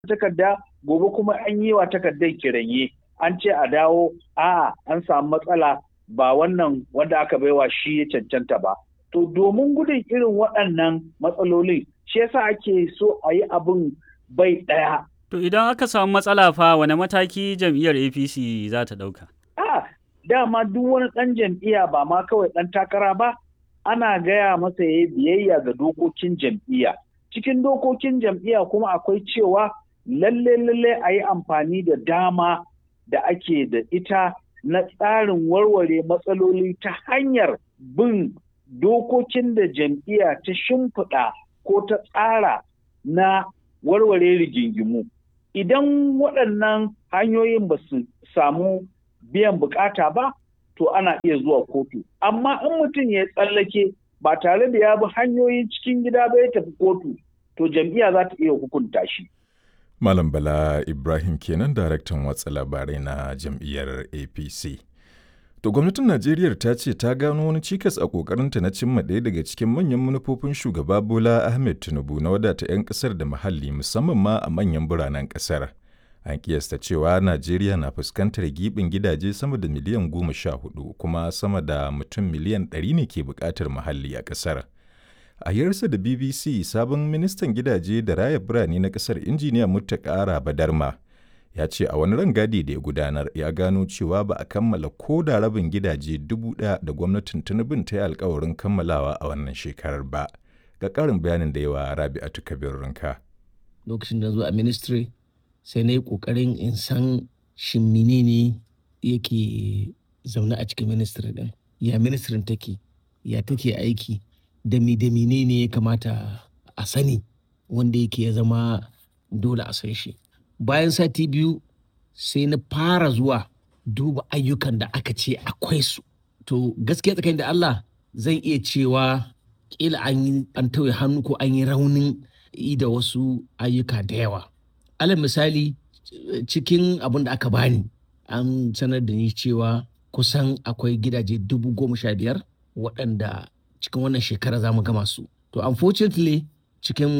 takarda gobe kuma an yi wa takardar kiranye an ce a dawo a'a an samu matsala ba wannan wanda aka baiwa shi ya cancanta ba to domin gudun irin waɗannan matsalolin shi yasa ake so a yi abin bai ɗaya To idan aka samu matsala fa wane mataki jam'iyyar APC za ta ɗauka? a dama duk wani ɗan jam'iyya ba ma kawai ɗan takara ba ana gaya masa ya biyayya ga dokokin jam'iyya cikin dokokin jam'iyya kuma akwai cewa lalle lalle a yi amfani da dama da ake da ita na tsarin warware matsaloli ta hanyar bin dokokin da jam'iyya ta shimfiɗa ko ta tsara na warware rigingimu idan waɗannan hanyoyin ba su samu biyan bukata ba to ana iya zuwa kotu amma in mutum ya tsallake ba tare da ya bi hanyoyin cikin gida ba ya tafi kotu to jam'iyya za ta iya hukunta shi Malam Bala Ibrahim kenan daraktan watsa labarai na jam'iyyar APC. To gwamnatin Najeriya ta ce ta gano wani cikas a ƙoƙarinta na cimma ɗaya daga cikin manyan manufofin shugaba Bola Ahmed Tinubu na wadata 'yan ƙasar da muhalli musamman ma a manyan biranen ƙasar. An kiyasta cewa Najeriya na fuskantar giɓin gidaje sama da miliyan goma sha hudu kuma sama da mutum miliyan ɗari ne ke buƙatar muhalli a ƙasar. A yarsa da BBC sabon ministan gidaje da raya birane na ƙasar injiniya Muttaka Badarma ya ce a wani rangadi da ya gudanar ya gano cewa ba a kammala ko da rabin gidaje dubu ɗaya da gwamnatin Tinubun ta yi alkawarin kammalawa a wannan shekarar ba. Ga ƙarin bayanin da yawa Rabi'atu Kabir Rinka. Lokacin da zo a ministry sai na yi ƙoƙarin in san shin menene yake zaune a cikin ministry ɗin. Ya ministrin take, ya take aiki, da mi da ne ya kamata a sani wanda yake ya zama dole a san shi bayan sati biyu sai na fara zuwa duba ayyukan da aka ce akwai su to gaskiya tsakanin da Allah zan iya cewa kila an yi an tauye hannu ko an yi raunin yi da wasu ayyuka da yawa alal misali cikin abin da aka bani an sanar da ni cewa kusan akwai gidaje dubu goma sha biyar waɗanda cikin wannan shekara za mu gama su. To unfortunately cikin